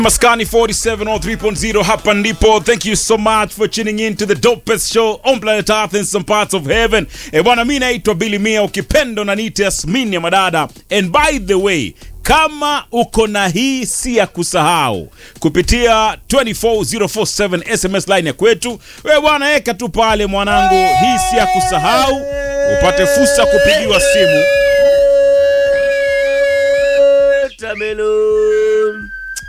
Maskani 47 or 3.0 hapa ndipo. Thank you so much for tuning in to the dopest show on planet Earth in some parts of heaven. E bwana, mimi naitwa Billy Mia, ukipendo na niite Yasmin ya madada. And by the way, kama uko na hii si ya kusahau kupitia 24047 SMS line ya kwetu, we bwana, eka tu pale mwanangu, hii si ya kusahau, upate fursa kupigiwa simu. Watermelon.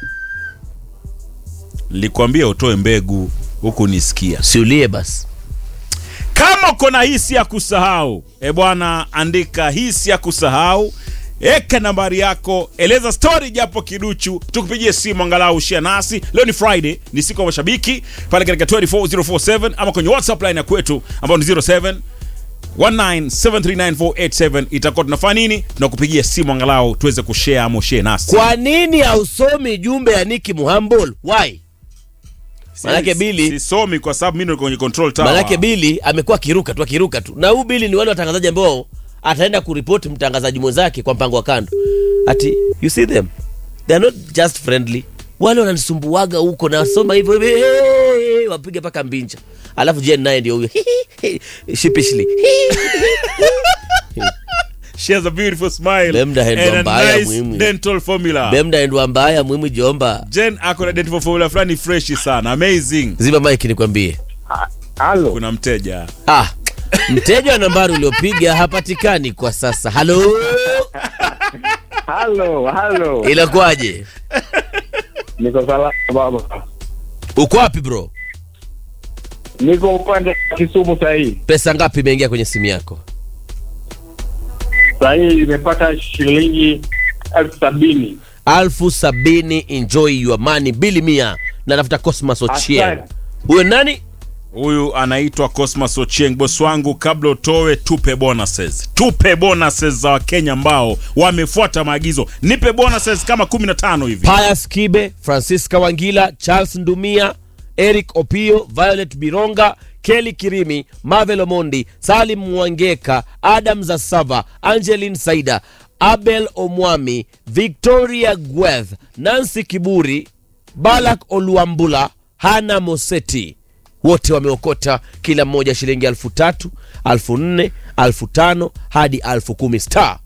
Nilikwambia utoe mbegu huku nisikia. Siulie basi. Kama uko na hisi ya kusahau, e bwana, andika hisi ya kusahau, eka nambari yako, eleza story japo kiduchu, tukupigie simu angalau share nasi. Leo ni Friday, ni siku ya mashabiki pale katika 24047 ama kwenye WhatsApp line ya kwetu ambao ni 07 1973947 itakuwa tunafanya nini? Tunakupigia simu angalau tuweze kushare ama ushare nasi. Kwa nini hausomi jumbe ya Nicky Muhambol? Why? Manake Billy sisomi kwa sababu mimi niko kwenye control tower. Manake Bili amekuwa akiruka tu akiruka tu, na huu Bili ni wale watangazaji ambao ataenda kuripoti mtangazaji mwenzake kwa mpango wa kando, ati you see them they are not just friendly, wale wananisumbuaga huko, nasoma hivyo hivyo, hey, wapiga paka mbinja, alafu Jen naye ndio huyo sheepishly She has a beautiful smile Bemda and hendwa a mbaya nice muhimu. dental formula. bemdaendwa mbaya mwimu jomba. Jen ako na dental formula fulani fresh sana, amazing. Zima mike nikwambie. Halo, Kuna mteja Ah, mteja wa nambari uliopiga hapatikani kwa sasa. Halo, halo, halo. inakuwaje? Niko salama baba. Uko wapi bro? Niko upande wa Kisumu sahii. Pesa ngapi imeingia kwenye simu yako? Sahii imepata shilingi elfu sabini. alfu sabini. Enjoy your money. Bili mia natafuta Cosmas Ochieng. Asante. Huyo nani? huyu anaitwa Cosmas Ochieng. Boss wangu, kabla utoe, tupe bonuses, tupe bonuses za Wakenya ambao wamefuata maagizo. Nipe bonuses kama 15 hivi. Pius Kibe, Francisca Wangila, Charles Ndumia, Eric Opio, Violet Bironga, Kelly Kirimi, Marvel Omondi, Salim Mwangeka, Adam Zasava, Angeline Saida, Abel Omwami, Victoria Gweth, Nancy Kiburi, Balak Oluambula, Hana Moseti wote wameokota kila mmoja shilingi alfu tatu alfu nne alfu tano hadi alfu kumi star